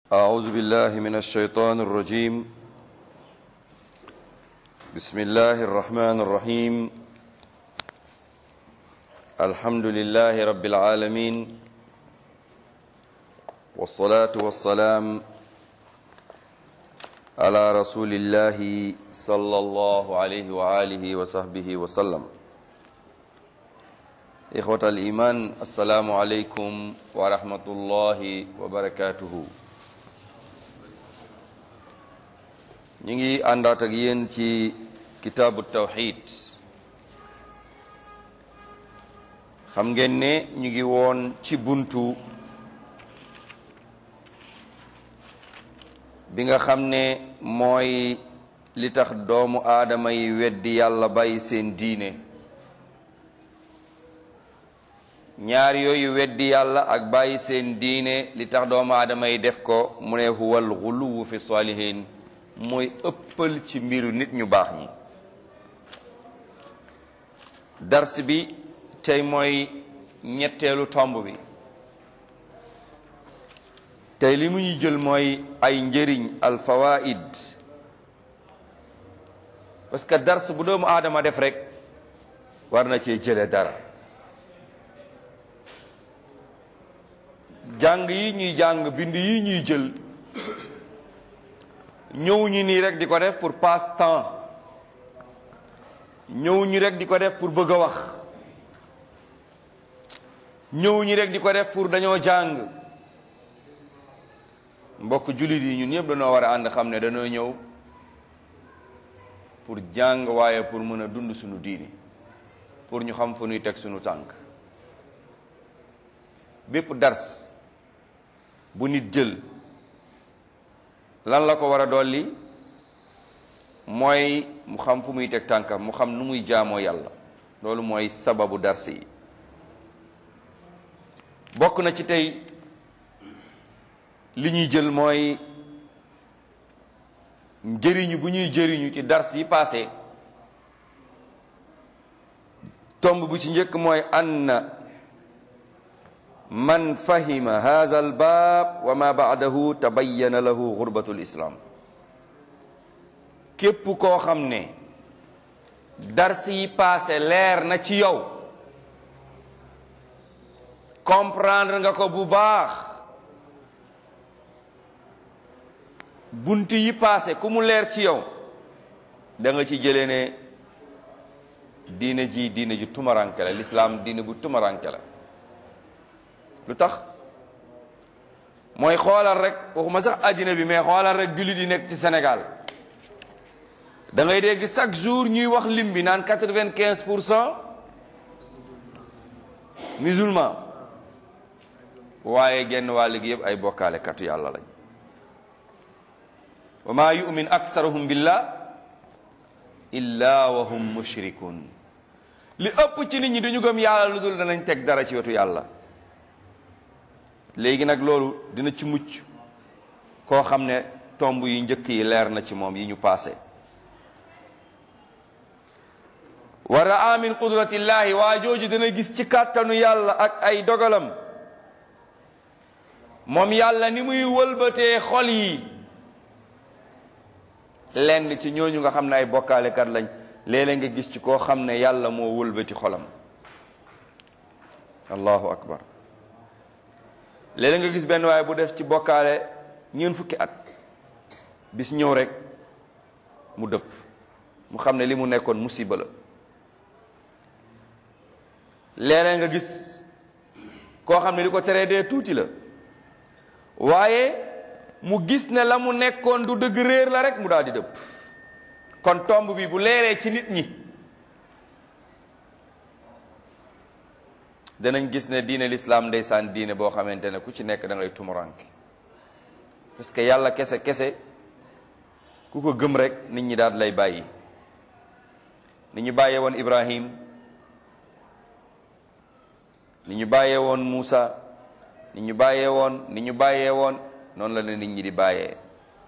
أعوذ بالله من الشيطان الرجيم بسم الله الرحمن الرحيم الحمد لله رب العالمين والصلاة والسلام على رسول الله صلى الله عليه وآله وصحبه وسلم إخوة الإيمان السلام عليكم ورحمة الله وبركاته ñu ngi àndaat ak yéen ci kitaabu tawxid xam ngeen ne ñu ngi woon ci buntu bi nga xam ne mooy li tax doomu aadama yi weddi yàlla bàyyi seen diine ñaar yooyu weddi yàlla ak bàyyi seen diine li tax doomu aadama yi def ko mu ne huwal xuluwu fi salihin mooy ëppal ci mbiru nit ñu baax ñi dars bi tey mooy ñetteelu tomb bi tey li mu ñu jël mooy ay njëriñ al fawaid parce que dars bu doomu aadama def rek war na cee jële dara jàng yi ñuy jàng bind yi ñuy jël ñëw ñu nii rek di ko def pour passe temps ñëw ñu rek di ko def pour bëgg a wax ñëw ñu rek di ko def pour dañoo jàng mbokk jullit yi ñun ñëpp dañoo war a ànd xam ne dañoo ñëw pour jàng waaye pour mën a dund suñu diini pour ñu xam fu ñuy teg suñu tànk bépp dars bu nit jël lan la ko war a dolli mooy mu xam fu muy teg tànkam mu xam nu muy jaamoo yàlla loolu mooy sababu dars yi bokk na ci tey li ñuy jël mooy njëriñu bu ñuy jëriñu ci dars yi passé tomb bu ci njëkk mooy anna man fahima hadha al baab wa ma baadahu tabayyana lahu gurbatu lislaam képp koo xam ne dars yi passé leer na ci yow comprendre nga ko bu baax bunt yi passé ku mu leer ci yow da nga ci jëlee ne diine ji diine ju tumaranke la lislaam diine bu tumaranke la lu tax mooy xoolal rek waxuma sax àddina bi mais xoolal rek jullit yi nekk ci Sénégal da ngay dégg chaque jour ñuy wax lim bi naan quatre-vingt-quinze pour cent musulman waaye genn wàll gi yëpp ay bokkaale katu yàlla lañ wa maa yu'min aksaruhum billah illa wa hum mushrikun li ëpp ci nit ñi duñu gëm yàlla lu dul danañ teg dara ci wetu yàlla léegi nag loolu dina ci mucc koo xam ne tomb yi njëkk yi leer na ci moom yi ñu paase wa raa min qudratillahi waa jooju dina gis ci kàttanu yàlla ak ay dogalam moom yàlla ni muy wëlbatee xol yi lenn ci ñooñu nga xam ne ay bokkaalekat lañ léeg-léeg nga gis ci koo xam ne yàlla moo wëlbati xolam allahu akbar léeg nga gis benn waaye bu def ci bokkaale ñeent fukki at bis ñëw rek mu dëpp mu xam ne li mu nekkoon musiba la léeg nga gis koo xam ne li ko teree dee tuuti la waaye mu gis ne la mu nekkoon du dëgg réer la rek mu daal di dëpp kon tomb bi bu leeree ci nit ñi danañ gis ne diine lislaam ndeysaan diine boo xamante ne ku ci nekk da ngay tumuranke parce que yàlla kese kese ku ko gëm rek nit ñi daal lay bàyyi ni ñu bàyyee woon Ibrahim ni ñu bàyyee woon Muusa ni ñu bàyyee woon ni ñu bàyyee woon noonu la ne nit ñi di bàyyee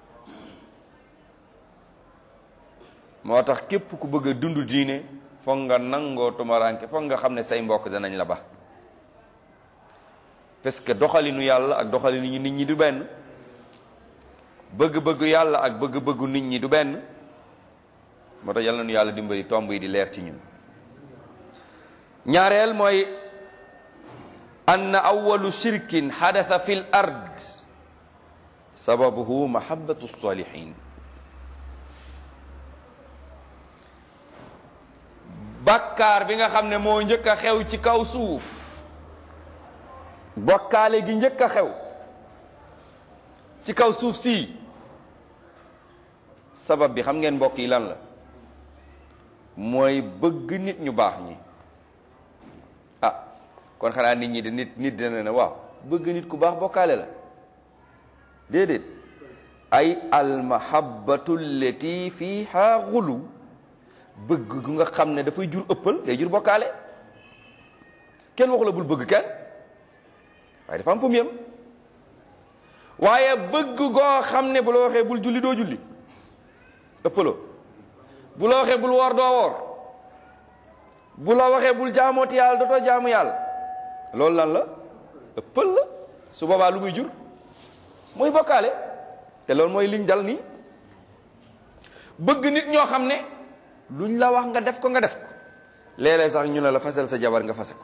moo tax képp ku bëgg a dund diine foog nga nangoo tumuranke foog nga xam ne say mbokk danañ la ba parce que doxalinu yàlla ak doxalinu nit ñi du benn bëgg-bëggu yàlla ak bëgg-bëggu nit ñi du benn moo tax yàlla nu yàlla dimbali tomb yi di leer ci ñun ñaareel mooy ann awalu shirkin xadatha fi l ard sababuhu mahabatu salihin bàkkaar bi nga xam ne moo njëkk a xew ci kaw suuf bokkaale gi njëkk a xew ci kaw suuf si sabab bi xam ngeen mbokk yi lan la mooy bëgg nit ñu baax ñi ah kon xanaa nit ñi de nit nit dina ne waaw bëgg nit ku baax bokkaale la déedéet ay almahabatu allati fiha xulu bëgg gu nga xam ne dafay jur ëppal day jur bokkaale kenn waxu la bul bëgg kenn waaye dafa am fu mu yem waaye bëgg goo xam ne bu la waxee bul julli doo julli ëppaloo bu la waxee bul woor doo woor bu la waxee bul jaamooti yàlla dootoo jaamu yàlla loolu lan la ëppal la su boobaa lu muy jur muy bokkaale te loolu mooy liñ dal nii bëgg nit ñoo xam ne luñ la wax nga def ko nga def ko léeg-léeg sax ñu ne la fasal sa jabar nga fase ko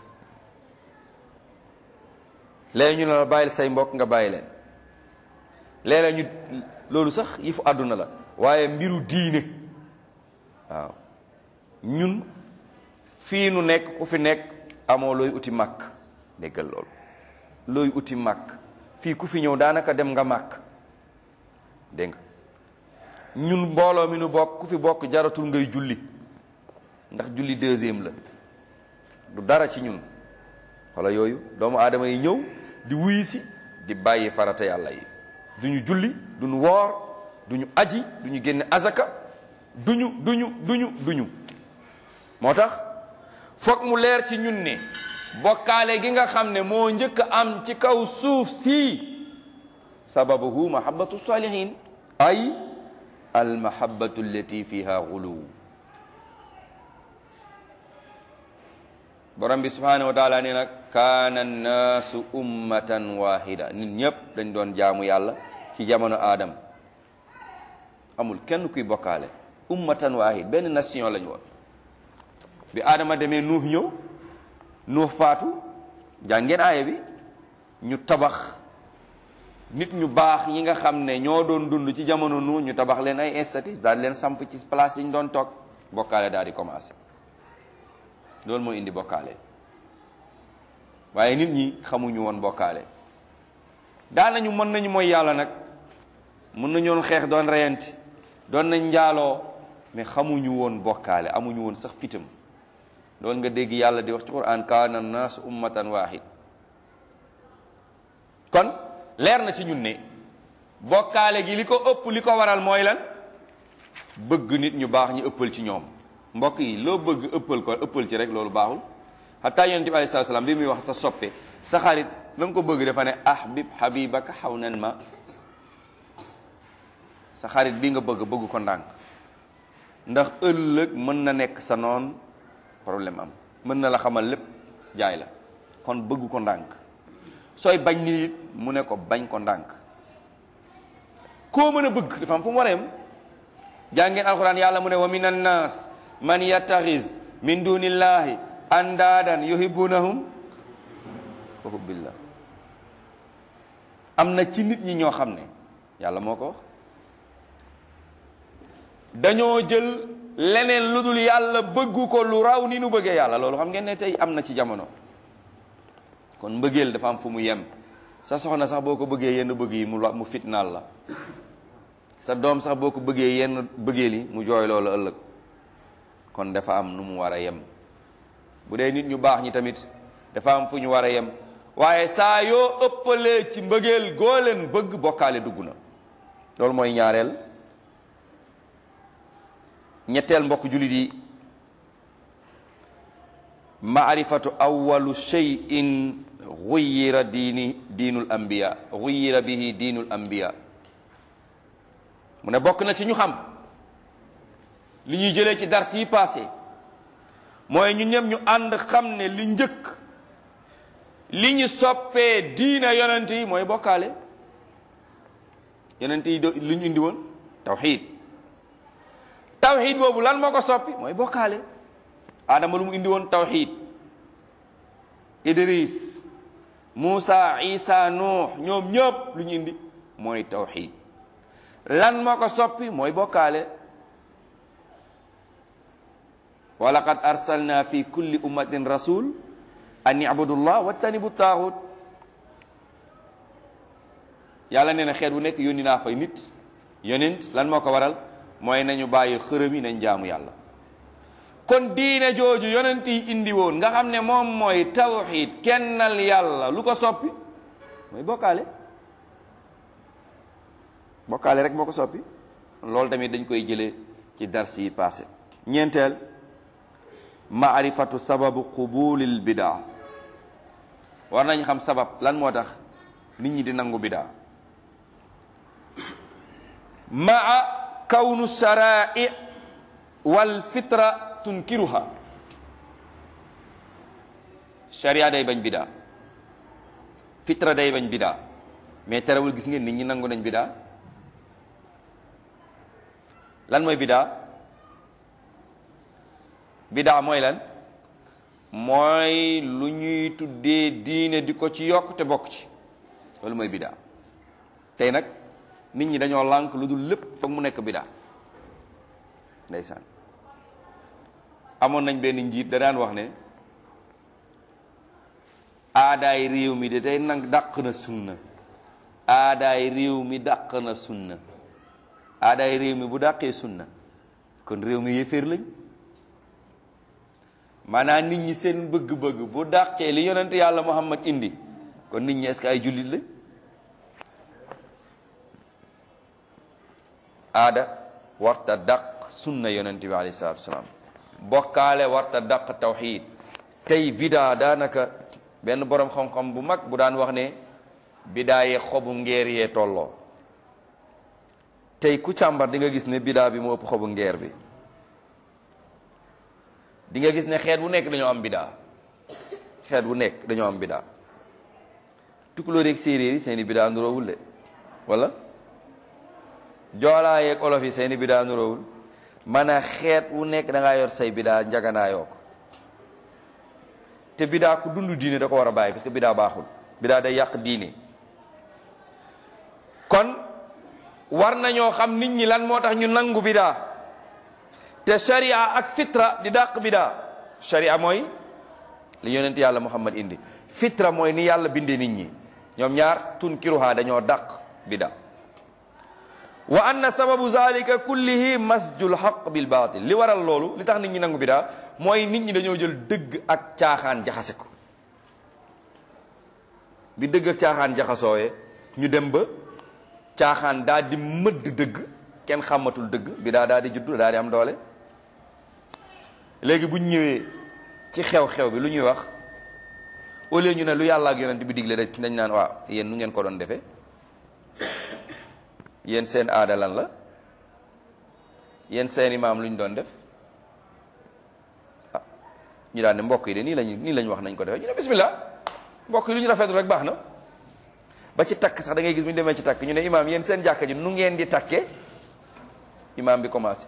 léeg ñu ne la bàyyil say mbokk nga bàyyi leen léeg-léeg ñu loolu sax yi fu àdduna la waaye mbiru diine waaw ñun fii nu nekk ku fi nekk amoo looy uti màkk déggal loolu looy uti màkk fii ku fi ñëw daanaka dem nga màkk dégg nga ñun mbooloo mi nu bokk ku fi bokk jaratul ngay julli ndax julli deuxième la du dara ci ñun wala yooyu doomu aadama yi ñëw di wuyi si di bàyyi farata yàlla yi duñu julli duñu woor duñu aji duñu génne azaka duñu duñu duñu duñu moo tax foog mu leer ci ñun ne bokkaale gi nga xam ne moo njëkk a am ci kaw suuf si sababuhu mahabbatu salihin ay al mahabbatu allati fiha guluw borom bi subhanahu wa taala nee nag kaana annaasu ummatan wahida nit ñëpp dañ doon jaamu yàlla ci jamono aadam amul kenn kuy bokkaale ummatan wahid benn nation lañ woon bi aadama demee nuux ñëw nuux faatu jàngeen aaya bi ñu tabax nit ñu baax ñi nga xam ne ñoo doon dund ci jamono nuux ñu tabax leen ay institut daal leen samp ci place yi ñu doon toog bokkaale daal di commencé loolu mooy indi bokkaale waaye nit ñi xamuñu woon bokkaale daanañu mën nañu mooy yàlla nag mën nañoon xeex doon reyanti doon nañ njaaloo mais xamuñu woon bokkaale amuñu woon sax fitam loolu nga dégg yàlla di wax ci quran kaana naas ummatan waahid kon leer na ci ñun ne bokkaale gi li ko ëpp li ko waral mooy lan bëgg nit ñu baax ñu ëppal ci ñoom mbokk yi loo bëgg ëppal ko ëppal ci rek loolu baaxul xataa yonent bi alayhi salaam bi muy wax sa soppe sa xarit la nga ko bëgg dafa ne ahbib habibaka xaw nan ma sa xarit bi nga bëgg bëgg ko ndànk ndax ëllëg mën na nekk sa noon problème am mën na la xamal lépp jaay la kon bëgg ko ndànk sooy bañ nit mu ne ko bañ ko ndànk koo mën a bëgg dafa am fu mu wareem jàngeen alxuraan yàlla mu ne wa min annaas man yattaxiz min dunillahi andaadan yuhibbunahum wa hubbillah am na ci nit ñi ñoo xam ne yàlla moo ko wax dañoo jël leneen lu dul yàlla bëggu ko lu raw ni nu bëggee yàlla loolu xam ngeen ne tey am na ci jamono kon mbëggeel dafa am fu mu yem sa soxna sax boo ko bëggee yenn bëgg yi mu mu fitnaal la sa doom sax boo ko bëggee yenn bëggeel yi mu jooy loolu ëllëg kon dafa am nu mu war a yem bu dee nit ñu baax ñi tamit dafa am fu ñu war a yem waaye saa yoo ëppalee ci mbëggeel goo leen bëgg bokkaale dugg na loolu mooy ñaareel ñetteel mbokk jullit yi maarifatu awalu cheyin guyira diini diinul ambiya guyira bihi diinul ambiya mu ne bokk na ci ñu xam li ñuy jëlee ci dars yi passé mooy ñu ñëpp ñu ànd xam ne li njëkk li ñu soppee diina yonent yi mooy bokkaale yonent yi do lu ñu indi woon tawxid tawxid boobu lan moo ko soppi mooy bokkaale Adama lu mu indi woon tawxid Idris Moussa Isa Nuux ñoom ñëpp lu ñu indi mooy tawxid lan moo ko soppi mooy bokkaale wa laqad arsalna fi kulli ummatin rasul an ibudullah wattanibu taaxut yàlla nee na xeet wu nekk yónni naa fay nit yonent lan moo ko waral mooy nañu bàyyi xërëm yi nañ jaamu yàlla kon diine jooju yonent yi indi woon nga xam ne moom mooy tawxid kennal yàlla lu ko soppi mooy bokkaale bokkaale rek moo ko soppi loolu tamit dañ koy jëlee ci dars yi passé ñeenteel maarifatu sababu qubulil bidaa war nañ xam sabab lan moo tax nit ñi di nangu bidaa maa kawnu sharai wal fitra tunkiruha sharia day bañ bidaa fitra day bañ bidaa mais terewul gis ngeen nit ñi nangu nañ bidaa lan mooy bidaa bidaa mooy lan mooy lu ñuy tuddee diine di ko ci yokk te bokk ci loolu mooy bidaa tey nag nit ñi dañoo lànk lu dul lépp foog mu nekk bidaa ndeysaan amoon nañ benn njiit da daan wax ne aadaay réew mi de tey nag dàq na sunna aadaay réew mi dàq na sunna aadaay réew mi bu dàqee sunna kon réew mi yéeféer lañ maanaam nit ñi seen bëgg-bëgg bu dàqee li yonent yàlla Muhammad indi kon nit ñi est-ce que ay jullit lañ aada warta dàq sunna yonent bi alayhi salaatu wasalaam bokkaale warta dàq tawxiid tey bidaa daanaka benn boroom xam-xam bu mag bu daan wax ne bidaa yee xobu ngeer yee tolloo tey ku càmbar di nga gis ne bidaa bi moo ëpp xobu ngeer bi di nga gis ne xeet wu nekk dañoo am bidaa xeet wu nekk dañoo am bidaa tukulóor yeeg séeréer yi seeni bidaa nuroowul de wala joolaa yeeg olof yi seeni bidaa nuroowul man a xeet wu nekk da ngaa yor say bidaa njaganaayoo ko te bidaa ku dund diine da ko war a bàyyi parce que bidaa baaxul bidaa day yàq diine kon war nañoo xam nit ñi lan moo tax ñu nangu bidaa te sharia ak fitra di dàq bidaa sharia mooy li yonent yàlla muhammad indi fitra mooy ni yàlla bindee nit ñi ñoom ñaar tunkiruha dañoo dàq bidaa wa anna sababu zalika kullihi masjul haq bil batil li waral loolu li tax nit ñi nangu bidaa mooy nit ñi dañoo jël dëgg ak caaxaan jaxase ko bi dëgg ak caaxaan jaxasoowee ñu dem ba caaxaan daal di mëdd dëgg kenn xamatul dëgg bidaa daal di juddu daal di am doole léegi bu ñu ñëwee ci xew-xew bi lu ñuy wax au lieu ñu ne lu yàlla ak yonent bi digle rek dañ naan waaw yéen nu ngeen ko doon defee yéen seen aada lan la yéen seen imaam lu ñu doon def ah ñu daan ne mbokk yi de nii lañu nii lañu wax nañ ko defee ñu ne bismillah mbokk yi lu ñu rafetlu rek baax na ba ci takk sax da ngay gis bu ñu demee ci takk ñu ne imaam yéen seen jàkka ji nu ngeen di takkee imaam bi commencé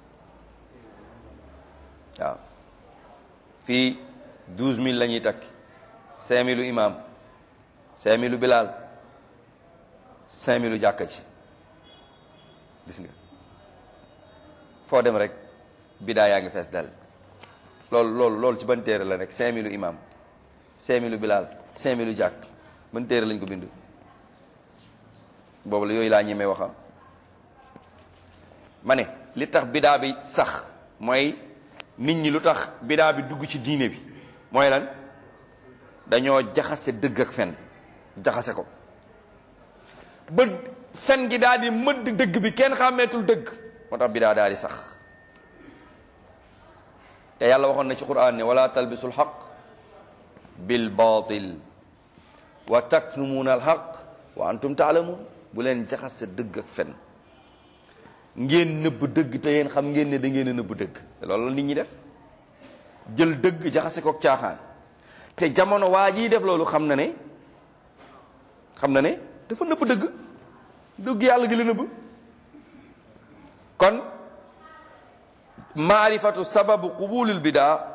waaw fii douze mille la ñuy takk cinq mille u imaam cinq mille u bilaal cinq mille u jàkka ci gis nga foo dem rek bidaa yaa ngi fees dal loolu loolu loolu ci ban téere la rek cinq mille u imaam cinq mille u bilaal cinq mille u jàkk ban téere lañ ko bind boobu la yooyu laa ñemee waxam ma ne li tax bidaa bi sax mooy nit ñi lu tax bidaa bi dugg ci diine bi mooy lan dañoo jaxase dëgg ak fen jaxase ko ba fen gi daal di mëdd dëgg bi kenn xàmmeetul dëgg moo tax bidaa daal di sax te yàlla waxoon na ci quran ne wala talbisul xaq bil batil wa taknumuuna al xaq wa antum taalamuun bu leen jaxase dëgg ak fen ngeen nëbb dëgg te yéen xam ngeen ne da ngeen a nëbb dëgg loolu la nit ñi def jël dëgg jaxase kook caaxaan te jamono waa jii def loolu xam na ne xam na ne dafa nëbb dëgg dëgg yàlla gi la nëbb kon maarifatu sababu qubulil bidaa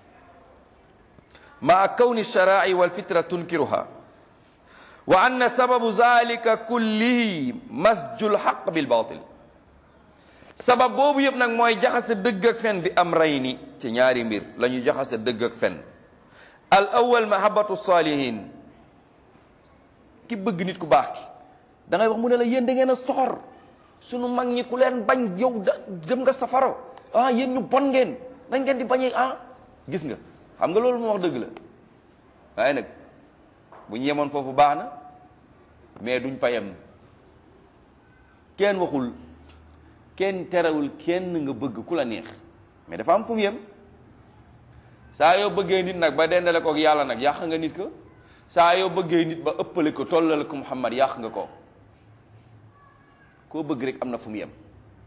maa kawni sharaai wal fitra tunkiruha wa anna sababu zalika kullihi masjul xaq bil batil sabab boobu yëpp nag mooy jaxase dëgg ak fen bi am rey ni ci ñaari mbir la ñu jaxase dëgg ak fen al awal mahabatu salihin ki bëgg nit ku baax ki da ngay wax mu ne la yéen da ngeen a soxor sunu mag ñi ku leen bañ yow da jëm nga safara ah yéen ñu bon ngeen dañ ngeen di bañee ah gis nga xam nga loolu moo wax dëgg la waaye nag bu ñu yemoon foofu baax na mais duñ fa yem kenn waxul kenn terewul kenn nga bëgg ku la neex mais dafa am fu mu yem saa yoo bëggee nit nag ba dendale ko ak yàlla nag yàq nga nit ko saa yoo bëggee nit ba ëppale ko tollale ko Muhammad yàq nga ko koo bëgg rek am na fu mu yem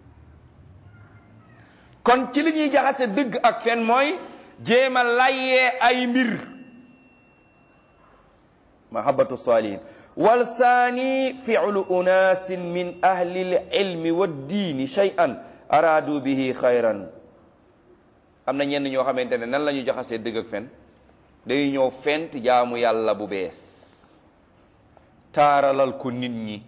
kon ci li ñuy jaxase dëgg ak fen mooy jéem a layee ay mbir mahabatu salihin wal saani fi'lu unaasin min ahli l ilmi wa diini shay'an araadu bihi xayran am na ñenn ñoo xamante ne nan la ñu jaxasee dëgg ak fen day ñëw fent jaamu yàlla bu bees taaralal ko nit ñi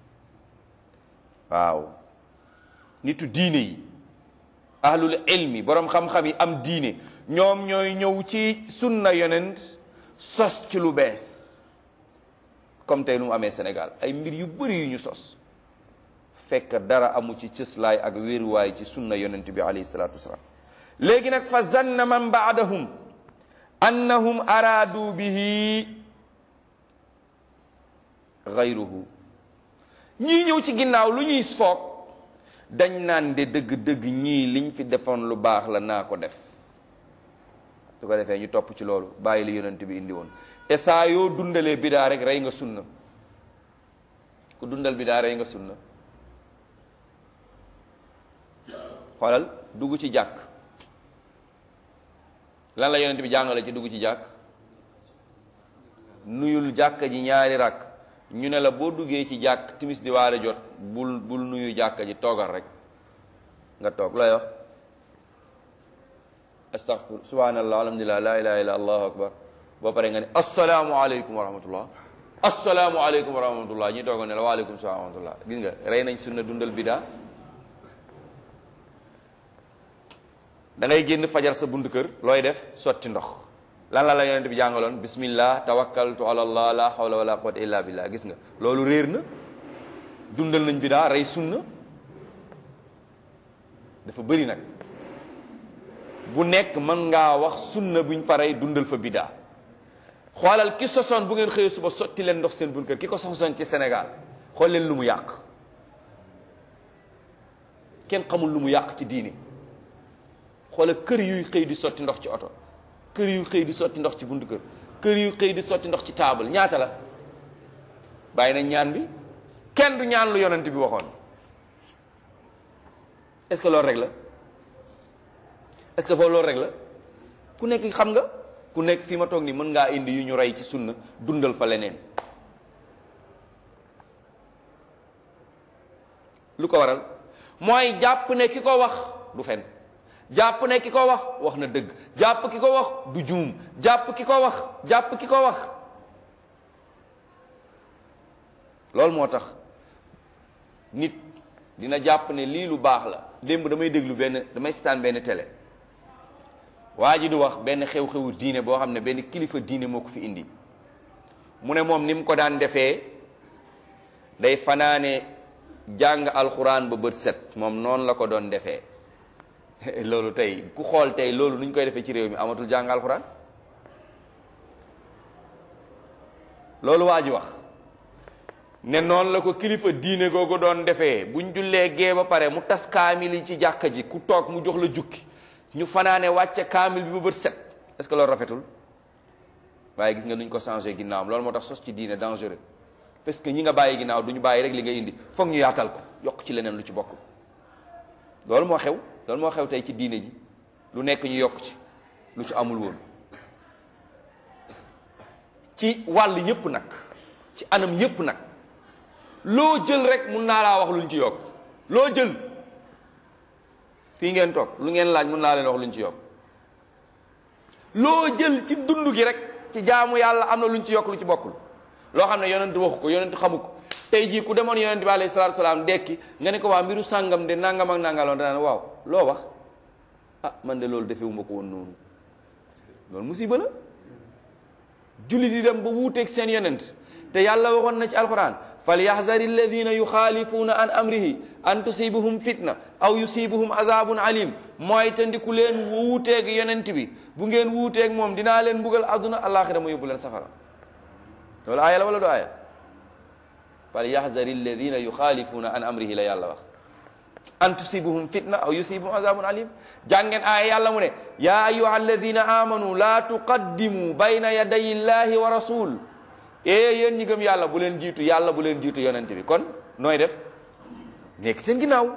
waaw nitu diine yi ahlul ilmi boroom xam-xam yi am diine ñoom ñooy ñëw ci sunna yonent sos ci lu bees comme tey nu mu amee Sénégal ay mbir yu bëri yu ñu sos fekk dara amu ci cëslaay ak wéeruwaay ci sunna yonent bi alayhi salaatu wasalaam léegi nag fa zanna man baadahum annahum araadu bihi gayruhu ñii ñëw ci ginnaaw lu ñuy foog dañ naan de dëgg-dëgg ñii liñ fi defoon lu baax la naa ko def su ko defee ñu topp ci loolu bàyyi li yonent bi indi woon te saa yoo dundalee bidaa rek rey nga sunna ku dundal bidaa rey nga sunna xoolal dugg ci jàkk lan la yonent bi jàngale ci dugg ci jàkk nuyul jàkk ji ñaari rakk ñu ne la boo duggee ci jàkk timis di waare jot bul bul nuyu jàkk ji toogal rek nga toog looy wax astaghfir subhanallah alhamdulillah la ilaha illa allahu akbar boo pare nga ne assalaamu aleykum wa rahmatullah assalaamu aleykum wa rahmatullah ñi tooga ne la waaleykum salaam wa rahmatullah gis nga rey nañ sunna dundal bidaa da ngay génn fajar sa buntu kër looy def sotti ndox lan la la yonent bi jàngaloon bismillah tawakkaltu ala allah la hawla wala quwwata illa billah gis nga loolu réer na dundal nañ bidaa rey sunna dafa bëri nag bu nekk mën ngaa wax sunna buñ fa rey dundal fa bidaa xoolal ki sosoon bu ngeen xëyee suba sotti leen ndox seen buntu kër ki ko sosoon ci Sénégal xool leen lu mu yàq kenn xamul lu mu yàq ci diini xoolal kër yuy xëy di sotti ndox ci oto kër yu xëy di sotti ndox ci buntu kër kër yu xëy di sotti ndox ci taabal ñaata la bàyyi nañ ñaan bi kenn du ñaan lu yonent bi waxoon est-ce que loolu rek la est-ce que foofu loolu rek la ku nekk xam nga ku nekk fi ma toog nii mën ngaa indi yu ñu rey ci sunna dundal fa leneen lu ko waral mooy jàpp ne ki ko wax du fen jàpp ne ki ko wax wax na dëgg jàpp ki ko wax du juum jàpp ki ko wax jàpp ki ko wax loolu moo tax nit dina jàpp ne lii lu baax la démb damay déglu benn damay seetaan benn télé waa ji du wax benn xew-xewu diine boo xam ne benn kilifa diine moo ko fi indi mu ne moom ni mu ko daan defee day fanaane jàng alxuraan ba bët set moom noonu la ko doon defee loolu tey ku xool tey loolu nu ñu koy defee ci réew mi amatul jàng alxuraan loolu waa ji wax ne noonu la ko kilifa diine googu doon defee buñ jullee gee ba pare mu tas kaamil yi ci jàkka ji ku toog mu jox la jukki ñu fanaane wàcce kaamil bi ba bët set est-ce que loolu rafetul waaye gis nga nuñ ko changé ginnaawam loolu moo tax sos ci diine dangereux parce que ñi nga bàyyi ginnaaw du ñu bàyyi rek li nga indi foog ñu yaatal ko yokk ci leneen lu ci bokk loolu moo xew loolu moo xew tey ci diine ji lu nekk ñu yokk ci lu ci amul woon ci wàll yépp nag ci anam yépp nag loo jël rek mun naa laa wax luñ ci yokk loo jël fii ngeen toog lu ngeen laaj mun naa leen wax luñ ci yokk loo jël ci dund gi rek ci jaamu yàlla am na luñ ci yokk lu ci bokkul loo xam ne yonent waxu ko yonent xamu ko tey jii ku demoon yonent bi alayhi salaatu salaam dekki nga ne ko waa mbiru sàngam de nangam ak nangaloon danaan waaw loo wax ah man de loolu defewuma ko woon noonu loolu musiba la julli di dem ba wuuteeg seen yonent te yàlla waxoon na ci alquran fal yaxzari alladina yuxaalifuuna an amrihi an tusibuhum fitna aw yusibuhum azabun alim mooy te ndiku leen wuuteeg yonent bi bu ngeen wuuteeg moom dinaa leen mbugal àdduna alaxira mu yóbbu leen safara loolu aaya la wala du aaya fal yaxzari alladina yuxaalifuuna an amrihi la yàlla wax an tusibuhum fitna aw yusibuhum azabun alim jàngeen aaya yàlla mu ne ya ayuha alladina amanu la tuqaddimu bayna yaday illahi wa rasul ee yéen ñi gëm yàlla bu leen jiitu yàlla bu leen jiitu yonent bi kon nooy def nekk seen ginnaaw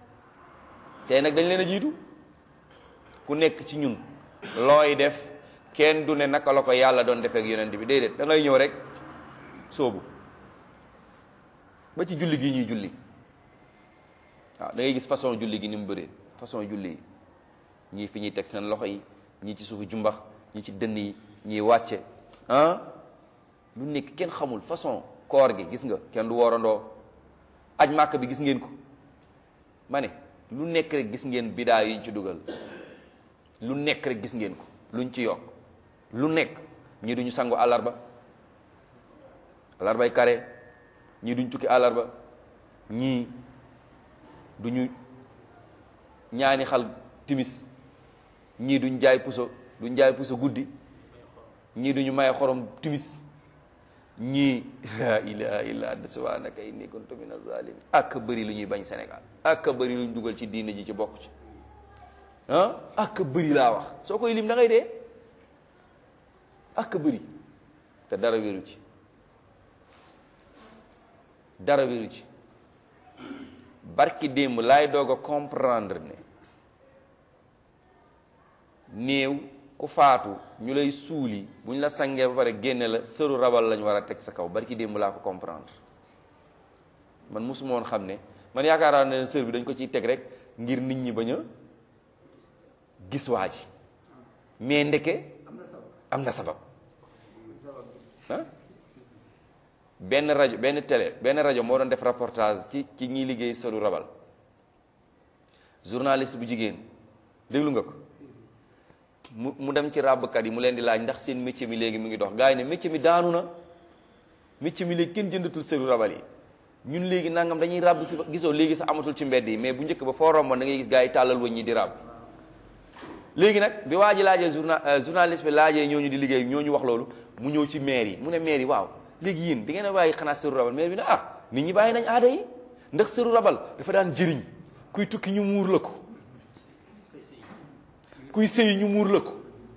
tey nag dañ leen a jiitu ku nekk ci ñun looy def kenn du ne naka la ko yàlla doon defee ak yonent bi déedéet da ngay ñëw rek soobu ba ci julli gi ñuy julli waaw da ngay gis façon julli gi ni mu bëree façon julli yi ñii fi ñuy teg seen loxo yi ñii ci suufu jumbax ñii ci dënn yi ñii wàcce ah lu nekk kenn xamul façon koor gi gis nga kenn du woorandoo aj màkk bi gis ngeen ko ma ne lu nekk rek gis ngeen bidaa yi ñu ci dugal lu nekk rek gis ngeen ko luñ ci yokk lu nekk ñii duñu sangu àllarba àllarbay kare ñii duñ tukki àllarba ñii duñu ñaani xal timis ñii duñ jaay puso duñ jaay puso guddi ñii duñu maye xorom timis ñii la ilaha illa anta subhanaka inni kuntu min az-zalimin ak bëri lu ñuy bañ Sénégal ak bëri lu ñu dugal ci diine ji ci bokk ci ah ak bëri laa wax soo koy lim da ngay dee ak bëri te dara wéru ci dara wéru ci barki démb laay doog a comprendre ne néew ku faatu ñu lay suuli bu ñu la sangee ba pare génne la sëru rabal lañ war a teg sa kaw barki démb laa ko comprendre man mosuma woon xam ne man yaakaar naa ne sër bi dañ ko ciy teg rek ngir nit ñi bañ a gis waa ji mais ndeke am na sabab ah benn rajo benn télé benn rajo moo doon def reportage ci ci ñiy liggéey sëru rabal journaliste bu jigéen déglu nga ko mu mu dem ci ràbbkat yi mu leen di laaj ndax seen métier mi léegi mu ngi dox gars yi ne métier mi daanu na métier mi léegi kenn jëndatul sëru rabal yi ñun léegi nangam dañuy ràbb fi gisoo léegi sax amatul ci mbedd yi mais bu njëkk ba foo romboon da ngay gis gars yi tàllal wëñ ñi di ràbb léegi nag bi waa ji laajee journal journaliste bi laajee ñooñu di liggéey ñooñu wax loolu mu ñëw ci maire yi mu ne maire yi waaw léegi yéen di ngeen a bàyyi xanaa sëru rabal maire bi ne ah nit ñi bàyyi nañ aada yi ndax sëru rabal dafa daan jëriñ kuy tukki ñu muur la ko kuy sëy ñu muur la ko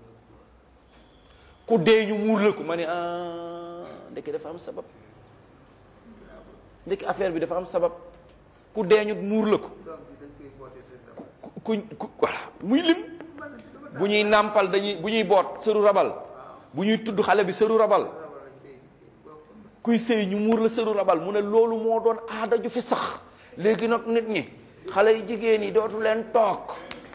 ku dee ñu muur la ko ma ne ah ndeke dafa am sabab ndeke affaire bi dafa am sabab ku dee ñu muur la ko ku ku ku voilà muy lim bu ñuy nàmpal dañuy bu ñuy boot sëru rabal bu ñuy tudd xale bi sëru rabal kuy sëy ñu muur la sëru rabal mu ne loolu moo doon aada ju fi sax léegi nag nit ñi xale yi jigéen yi dootu leen toog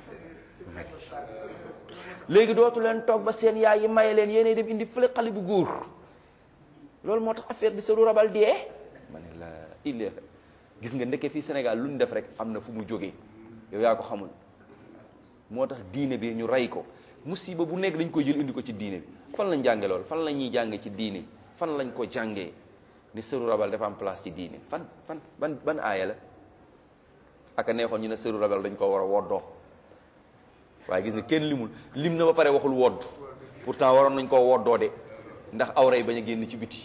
léegi dootu leen toog ba seen yaay yi maye leen yéenay dem indi fële xale bu góor loolu moo tax affaire bi sëru rabal dee ma ne la il gis nga ndekke fii Sénégal lu ñu def rek am na fu mu jógee yow yaa ko xamul moo tax diine bi ñu rey ko musiba bu nekk dañ koy jël indi ko ci diine bi fan lañ jànge loolu fan la ñuy jànge ci diine fan lañ ko jàngee ni sëru rabal dafa am place ci diine fan fan ban ban aaya la aka neexoon ñu ne sëru rabal dañ ko war a woddoo waaye gis nga kenn limul lim na ba pare waxul wodd pourtant waroon nañ koo woddoo de ndax awra yi bañ a génn ci biti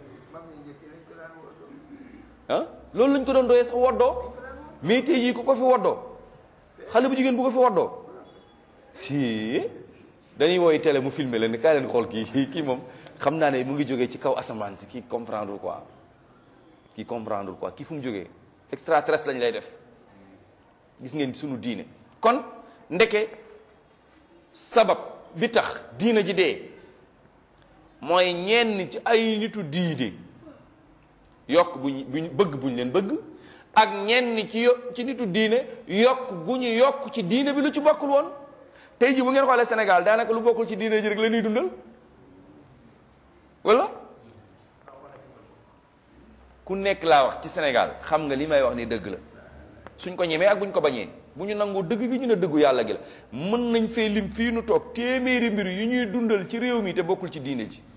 ah loolu lañ ko doon doyee sax woddoo mais tey jii ku ko fi woddoo xale bu jigéen bu ko fi woddoo fii dañuy wooy télé mu filmer leen ni kaay leen xool kii kii moom xam naa ne mu ngi jógee ci kaw asamaan si kii comprendre quoi kii comprendre quoi kii fu mu jógee extraterrestre lañ lay def gis ngeen sunu diine kon ndeke sabab bi tax diina ji dee mooy ñenn ci ay nitu diine yokk buñ buñ bëgg buñ leen bëgg ak ñenn ci yo ci nitu diine yokk gu ñu yokk ci diine bi lu ci bokkul woon tey ji bu ngeen xoolee Sénégal daanaka lu bokkul ci diine ji rek la ñuy dundal wala ku nekk laa wax ci Sénégal xam nga li may wax ni dëgg la suñ ko ñemee ak buñ ko bañee bu ñu nangoo dëgg gi ñu ne dëggu yàlla gi la mën nañ fee lim fii nu toog téeméeri mbir yu ñuy dundal ci réew mi te bokkul ci diine ji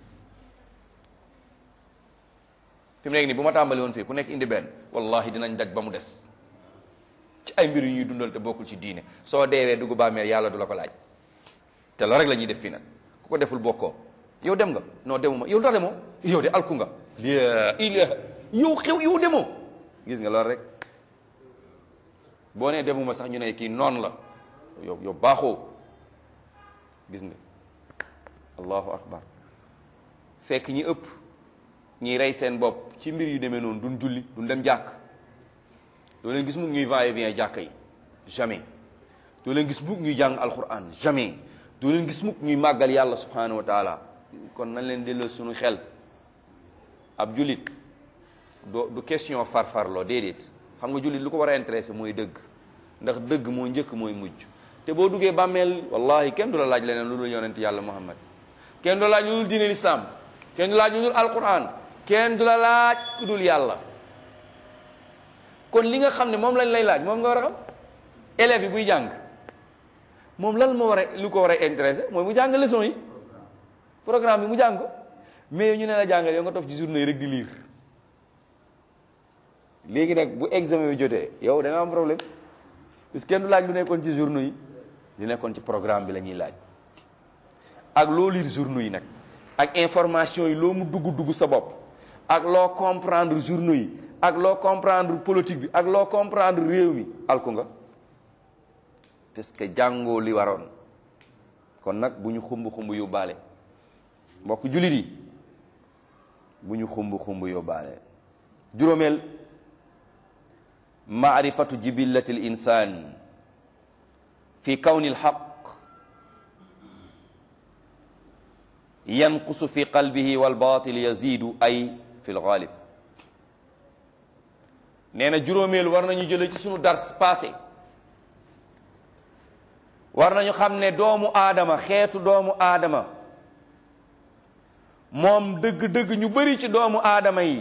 fi mu nekk nii bu ma tàmbali woon fii ku nekk indi benn wallahi dinañ daj ba mu des ci ay mbir yu ñuy dundal te bokkul ci diine soo deewee dugg bàmmeel yàlla du la ko laaj te la rek la ñuy def fii nag ku ko deful bokkoo yow dem nga non demuma yow ndax demoo yow de alku nga la ilaha yow xew yow demoo gis nga loolu rek boo nee demuma sax ñu ne kii noonu la yow yow baaxoo gis nga allahu akbar fekk ñi ëpp ñiy rey seen bopp ci mbir yu demee noonu duñ julli duñ dem jàkk doo leen gis mukk ñuy va et vient jàkk yi jamais doo leen gis mukk ñuy jàng alquran jamais doo leen gis mukk ñuy màggal yàlla subhanahu wa taala kon nañ leen delloo suñu xel ab jullit doo du question farfarloo déedéet xam nga jullit lu ko war a intéressé mooy dëgg ndax dëgg moo njëkk mooy mujj te boo duggee bàmmeel wallahi kenn du la laaj leneen lu dul yonent yàlla muhammad kenn du la laaj lu dul diine lislaam kenn du la laaj lu dul alquran kenn du la laaj lu dul yàlla kon li nga xam ne moom lañ lay laaj moom nga war a xam élève yi buy jàng moom lan moo war a lu ko war a intéressé mooy mu jàng leçon yi programme bi mu jàng ko mais ñu ne la jàngal yow nga toog ci journée yi rek di lire léegi nag bu examen bi jotee yow da nga am problème parce que kenn du laaj lu nekkoon ci journaux yi li nekkoon ci programme bi la ñuy laaj ak loo lire journaux yi nag ak information yi loo mu dugg dugg sa bopp ak loo comprendre journaux yi ak loo comprendre politique bi ak loo comprendre réew mi alku nga parce que jàngoo li waroon kon nag bu ñu xumb xumb yóbbaale mbokk jullit yi bu ñu xumb xumb yóbbaale juróomeel maarifatu jibillati l insan fi kawni lxaq yanqusu fi qalbihi walbatil yazidu ay fi lgaalib nee na juróomeel war nañu jële ci sunu dars passé war nañu xam ne doomu aadama xeetu doomu aadama moom dëgg-dëgg ñu bari ci doomu aadama yi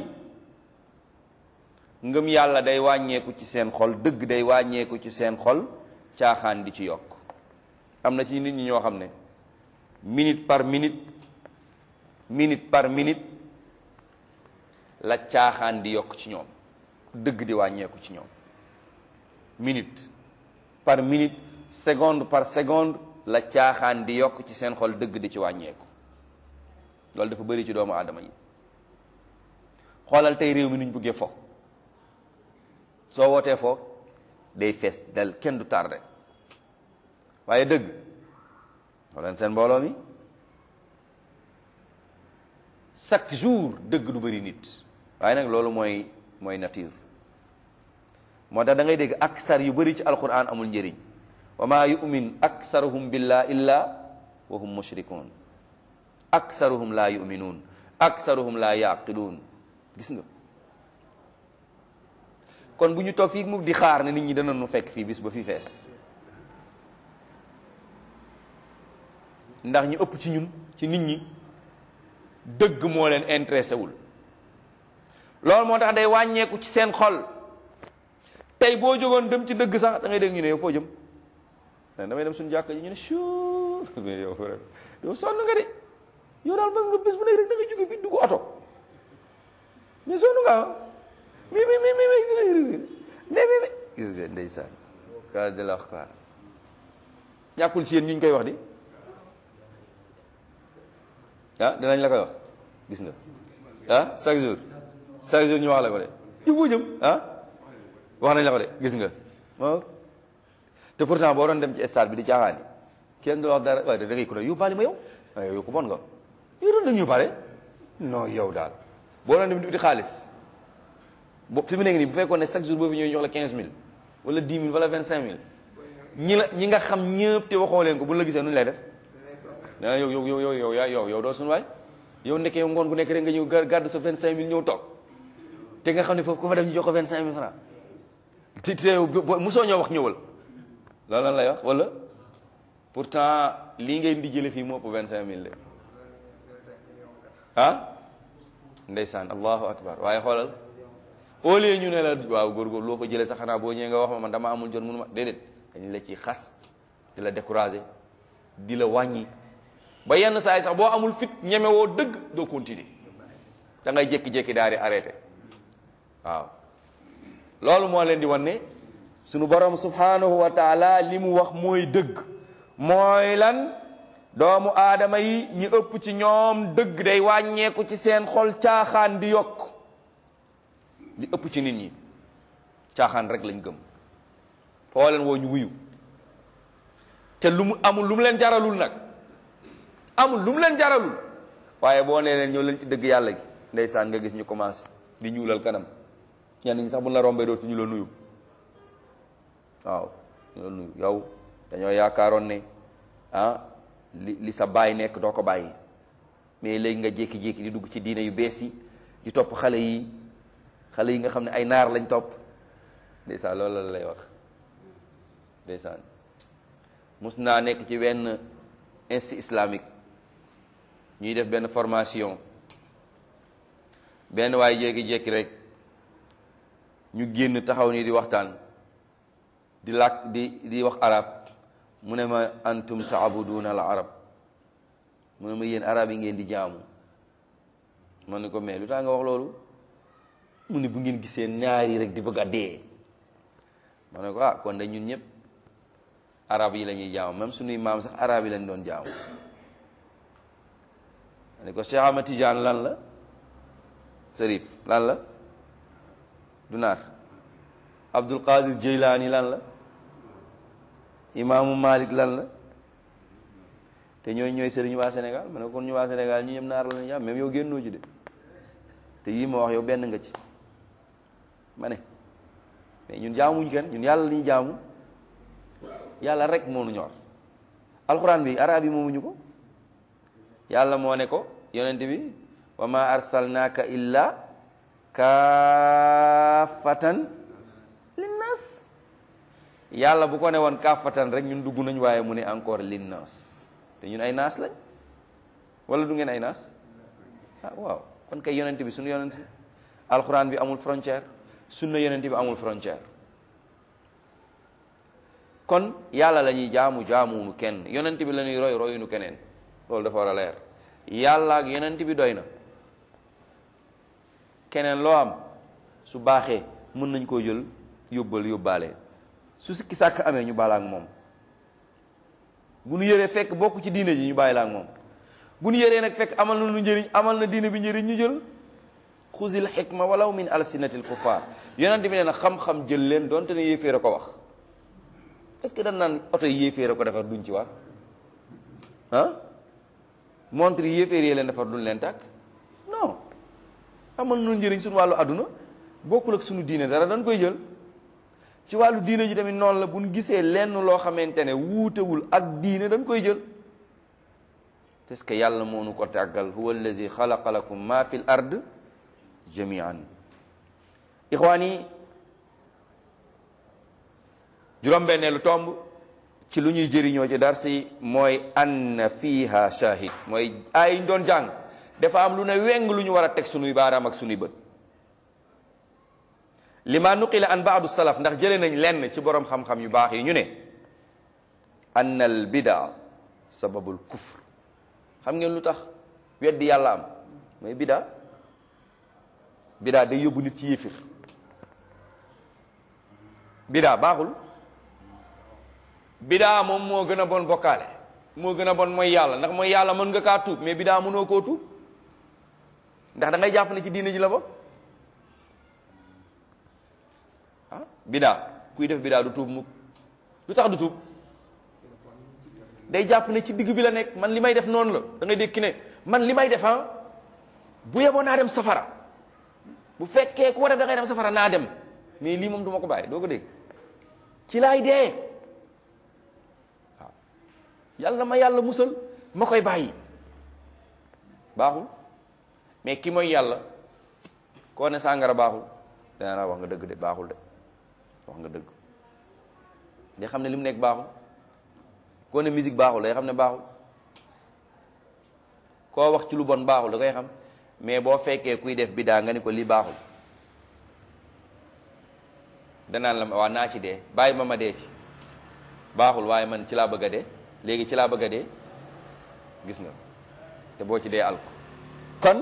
ngëm yàlla day wàññeeku ci seen xol dëgg day wàññeeku ci seen xol caaxaan di ci yokk am na ci nit ñi ñoo xam ne minute par minute minute par minute la caaxaan di yokk ci ñoom dëgg di wàññeeku ci ñoom minute par minute seconde par seconde la caaxaan di yokk ci seen xol dëgg di ci wàññeeku loolu dafa bëri ci doomu aadama yi xoolal tey réew mi nuñ bëggee fo soo wootee foo day fees dal kenn du tardé waaye dëgg xoolal seen mbooloo mi chaque jour dëgg du bëri nit waaye nag loolu mooy mooy nature moo tax da ngay dégg aksar yu bëri ci alquran amul njëriñ wa maa yumin aksaruhum billah illa wa hum mushrikun aksaruhum laa yuminuun aksaruhum laa yaqiluun gis nga kon bu ñu toog fii mu di xaar ne nit ñi dana nu fekk fii bis ba fii fees ndax ñu ëpp ci ñun ci nit ñi dëgg moo leen intéressé wul loolu moo tax day wàññeeku ci seen xol tey boo jógoon dem ci dëgg sax da ngay dégg ñu ne yow foo jëm damay dem suñu jàkk ji ñu ne suu mais yow yow sonn nga de yow daal ba nga bés bu nekk rek da ngay jóge fii dugg oto mais sonn nga mi mi mi mi mi mi mi gis nga ndeysaan ka de la wax quoi ñàkkul ci yéen ñu ñu koy wax di ah dinañ la koy wax gis nga ah chaque jour chaque jour ñu wax la ko de il faut jëm ah wax nañ la ko de gis nga ah te pourtant boo doon dem ci stade bi di caaxaani kenn du wax dara waaye da ngay ko ne yóbbaale ma yow waaye yow ko bon nga yow doon dem yóbbaale non yow daal boo doon dem di uti xaalis bo fi mu nekk nii bu fekkoon ne chaque jour boo fi ñëwee jox la 15000 wala 10 000 wala 25000 ñi la ñi nga xam ñëpp te waxoo leen ko bu la gisee nu ñu lay def nee yow yow yow yow yow yaa yow yow doo suñu waay yow nekkee yow ngoon gu nekk rek nga ñëw gàddu sa 25000 ñëw toog te nga xam ne foofu ku fa dem ñu jox ko vingt cinq mille francs te te mosoo ñoo wax ñëwal loolu lan lay wax wala pourtant lii ngay di jële fii moo ëpp vingt cinq mille de ah ndeysaan allahu akbar waaye xoolal au lieu ñu ne la waaw góorgóor loo fa jëlee sax xanaa boo ñëwee nga wax ma man dama amul jot mënu ma déedéet dañu la ci xas di la décourager di la wàññi ba yenn saa yi sax boo amul fit ñeme woo dëgg doo continuer da ngay jékki-jékki daal di arrêté waaw loolu moo leen di wan ne sunu borom subhanahu wa taala li mu wax mooy dëgg mooy lan doomu aadama yi ñi ëpp ci ñoom dëgg day wàññeeku ci seen xol caaxaan di yokk li ëpp ci nit ñi caaxaan rek lañ gëm foo leen woo ñu wuyu te lu mu amul lu mu leen jaralul nag amul lu mu leen jaralul waaye boo nee leen ñëw leen ci dëgg yàlla gi ndeysaan nga gis ñu commencé di ñuulal kanam ñenn ñi sax bu la rombee dootu ñu la nuyu waaw ñu la nuyu yow dañoo yaakaaroon ne ah li li sa baay nekk doo ko bàyyi mais léegi nga jékki-jékki di dugg ci diine yu bees yi di topp xale yi xale yi nga xam ne ay naar lañ topp ndeysaan loolu la lay wax ndeysaan mus naa nekk ci benn institut islamique ñuy def benn formation benn waaye jékki-jékki rek ñu génn taxaw nii di waxtaan di làkk di di wax arab mu ne ma antum taabuduna al arab mu ne ma yéen arab yi ngeen di jaamu ma ne ko mais lu tax nga wax loolu mu ne bu ngeen gisee ñaari rek di bëgg a dee ma ne ko ah kon de ñun ñëpp arab yi la ñuy jaamu même suñuy maam sax arab yi lañ doon jaamu ma ne ko Cheikh Ahmad Tidiane lan la Sërif lan la du naar Abdul Qadir Jeylaani lan la imaamu Malik lan la te ñooy ñooy sëriñ waa Sénégal ma ne kon ñu waa Sénégal ñu ñëpp naar la ñu jaam même yow génnoo ci de te yii ma wax yow benn nga ci ma ne mais ñun jaamuñ kenn ñun yàlla la ñuy jaamu yàlla rek moo nu ñor alxuraan bi arab yi moomuñu ko yàlla moo ne ko yonent bi wa ma arsalnaaka illa kaafatan linnas yàlla bu ko ne woon kaafatan rek ñun dugg nañ waaye mu ne encore linnas te ñun ay naas lañ wala du ngeen ay naas ah waaw kon kay yonent bi suñu yonent alxuraan bi amul frontière sunna yonent bi amul frontière kon yàlla la ñuy jaamu jaamuwunu kenn yonent bi la ñuy roy royunu keneen loolu dafa war a leer yàlla ak yonent bi doy na keneen loo am su baaxee mën nañ koo jël yóbbal yóbbaale su sikki sàkk amee ñu baala ak moom bu nu yëree fekk bokk ci diine ji ñu bàyyi la ak moom bu nu yëree nag fekk amal na lu njëriñ amal na diine bi njëriñ ñu jël xuzil xikma walaw min alsinatil kuffar yonent bi nee na xam-xam jël leen donte ne yéeféer a ko wax est-ce que dañ naan oto yi yéeféer a ko defar duñ ci wax ah montre yi yéeféer yee leen defar duñ leen tàkk non amal na njëriñ suñu wàllu àdduna bokkul ak suñu diine dara dañ koy jël ci wàllu diine ji tamit noonu la bu ñu gisee lenn loo xamante ne wuutewul ak diine dañ koy jël parce que yàlla moo nu ko tàggal huwa allazi xalaqa lakum ma fi l ard jamian ixwaan yi juróom-benneelu tomb ci lu ñuy jëriñoo ci darsi mooy anna fiha shahid mooy ay doon jàng dafa am lu ne weng lu ñu war a teg sunuy baaraam ak sunuy bët lima nuqila an baadu salaf ndax jëlee nañ lenn ci borom xam-xam yu baax yi ñu ne anna al bidaa sababul kufr xam ngeen lu tax weddi yàlla am mooy bidaa bidaa day yóbbu nit ci yéefir bidaa baaxul bidaa moom moo gën a bon bokkaale moo gën a bon mooy yàlla ndax mooy yàlla mën nga kaa tuub mais bidaa mënoo koo tuub ndax da ngay jàpp ne ci diine ji la bokk ah bidaa kuy def bidaa du tuub mukk lu tax du tuub day jàpp ne ci digg bi la nekk man li may def noonu la da ngay dékki ne man li may def ah bu yeboo naa dem safara bu fekkee ku war a da ngay dem safara naa dem mais lii moom du ma ko bàyyi doo ko dégg ci laay dee waaw yàlla ma yàlla musal ma koy bàyyi baaxul mais ki mooy yàlla koo ne sàngara baaxul dana la wax nga dëgg de baaxul de wax nga dëgg day xam ne li mu nekk baaxul koo ne musique baaxul day xam ne baaxul koo wax ci lu bon baaxul da koy xam mais boo fekkee kuy def bidaa nga ni ko lii baaxul danaan la waa naa ci dee bàyyi ma ma dee ci baaxul waaye man ci laa bëgg a dee léegi ci laa bëgg a dee gis nga te boo ci dee alko kon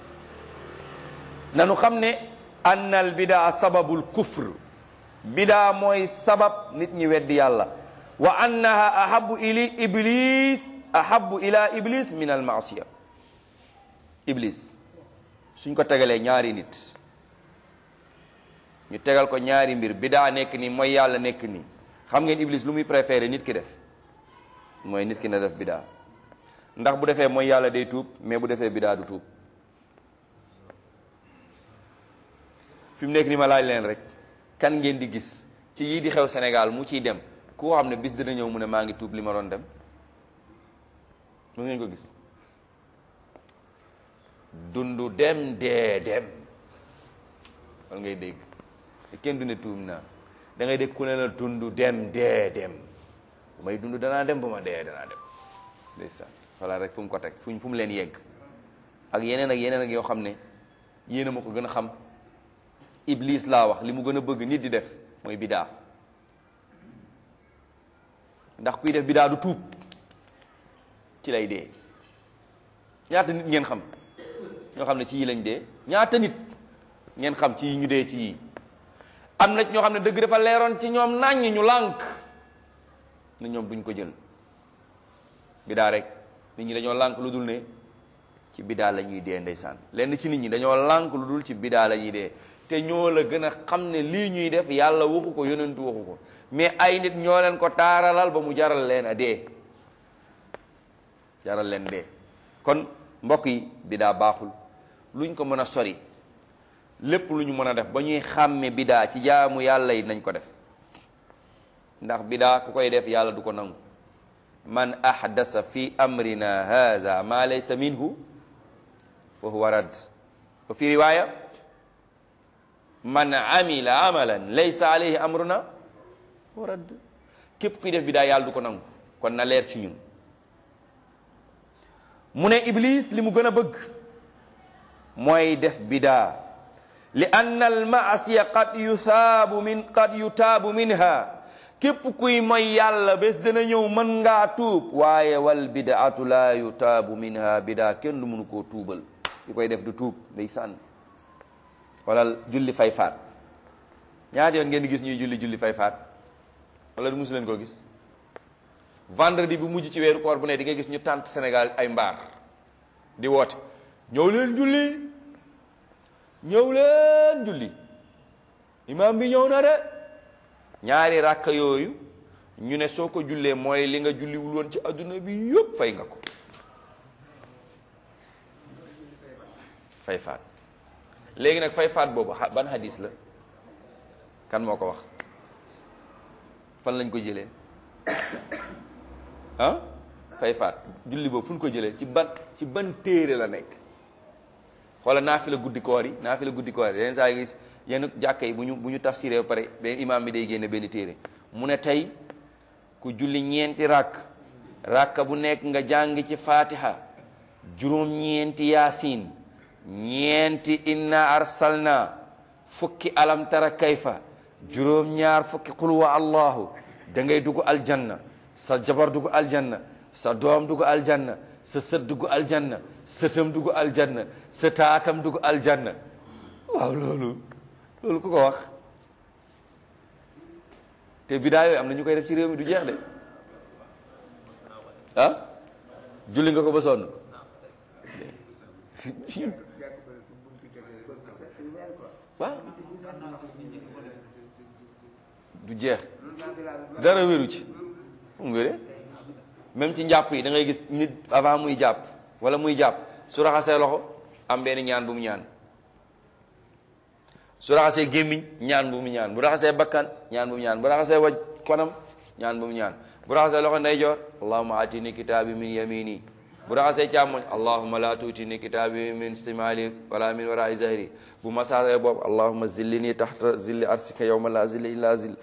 nanu xam ne annal bidaa sababul kufr bidaa mooy sabab nit ñi weddi yàlla wa annaha ahabu ili iblis ahabu ila iblis min al maasiya iblis suñ ko tegalee ñaari nit ñu tegal ko ñaari mbir bidaa nekk nii mooy yàlla nekk nii xam ngeen iblis lu muy préféré nit ki def mooy nit ki na def bidaa ndax bu defee mooy yàlla day tuub mais bu defee bidaa du tuub fi mu nekk ni ma laaj leen rek kan ngeen di gis ci yii di xew Sénégal mu ciy dem ku xam ne bis dina ñëw mu ne maa ngi tuub li ma doon dem mu ngeen ko gis dundu dem dee dem wal ngay dégg te kenn du ne tuub naa da ngay dégg ku ne la dundu dem dee dem bu may dund danaa dem ba ma dee danaa dem ndeysaan voilà rek fu mu ko teg fuñ fu mu leen yegg ak yeneen ak yeneen ak yoo xam ne yéen a ma ko gën a xam iblis laa wax li mu gën a bëgg nit di def mooy bidaa ndax kuy def bidaa du tuub ci lay dee ñaata nit ngeen xam ñoo xam ne ci yii lañ dee ñaata nit ngeen xam ci yi ñu dee ci yii am na ñoo xam ne dëgg dafa leeroon ci ñoom naññ ñu lànk ne ñoom duñ ko jël bidaa rek nit ñi dañoo lànk lu dul ne ci bidaa la ñuy dee ndeysaan lenn ci nit ñi dañoo lànk lu dul ci bidaa la ñuy dee te ñoo la gën a xam ne lii ñuy def yàlla waxu ko yonentu waxu ko mais ay nit ñoo leen ko taaralal ba mu jaral leen a dee jaral leen dee kon mbokk yi bidaa baaxul luñ ko mën a sori lépp lu ñu mën a def ba ñuy xàmme bidaa ci jaamu yàlla yi nañ ko def ndax bidaa ku koy def yàlla du ko nangu man ahdasa fi amrina haza ma laysa minhu fa huwa rad wa fi riwaya man amila amalan laysa alayhi amruna wa rad képp kuy def bidaa yàlla du ko nangu kon na leer ci ñun mu ne iblis li mu gën a bëgg mooy def bidaa li anna al maasiya qad yutaabu min qad yutaabu minha képp kuy mooy yàlla bés dana ñëw mën ngaa tuub waaye wal bidaatu laa yutaabu minha bidaa kenn du mënu koo tuubal ki koy def du tuub day sànn wala julli fay faat ñaata yoon ngeen di gis ñuy julli julli fay faat wala du musu leen koo gis vendredi bu mujj ci weeru koor bu ne di nga gis ñu tànt Sénégal ay mbaar di woote ñëw leen julli ñëw leen julli imaam bi ñëw na de ñaari ràkka yooyu ñu ne soo ko jullee mooy li nga julliwul woon ci adduna bi yëpp fay nga ko fay faat léegi nag fay faat boobu ban hadis la kan moo ko wax fan lañ ko jëlee ah fay faat julli boobu fu ñu ko jëlee ci ban ci ban téere la nekk xoola naafila guddi koor yi naafila guddi koor yi yenn saa gis yenn jàkka yi bu ñu bu ñu tafsiree ba pare benn imaam bi day génne benn téere mu ne tey ku julli ñeenti ràkk ràkka bu nekk nga jàng ci fatiha juróom-ñeenti yaasin ñeenti inna arsalna fukki alam tara kayfa juróom-ñaar fukki qul wa allahu da ngay dugg aljanna sa jabar dugg aljanna sa doom dugg aljanna sa sët dugg aljanna sëtam dugg aljanna sa taatam dugg aljanna waaw loolu loolu ku ko wax te bidaa yooyu am na ñu koy def ci réew mi du jeex de ah julli nga ko ba sonn waaw du jeex dara wéru ci mu wéree même ci njàpp yi da ngay gis nit avant muy jàpp wala muy jàpp su raxasee loxo am benn ñaan bu mu ñaan su raxasee gémmiñ ñaan bu mu ñaan bu raxasee bakkan ñaan bu mu ñaan bu raxasee waj konam ñaan bu mu ñaan bu raxasee loxo ndeyjoor allahumma atini kitaabi min yamini bu raxasee càmmoñ allahumma la tuutini kitaabi min istimali wala min waraai zahri bu masaare boobu allahumma zillini taxta zilli arsika yawma la zilla illa zill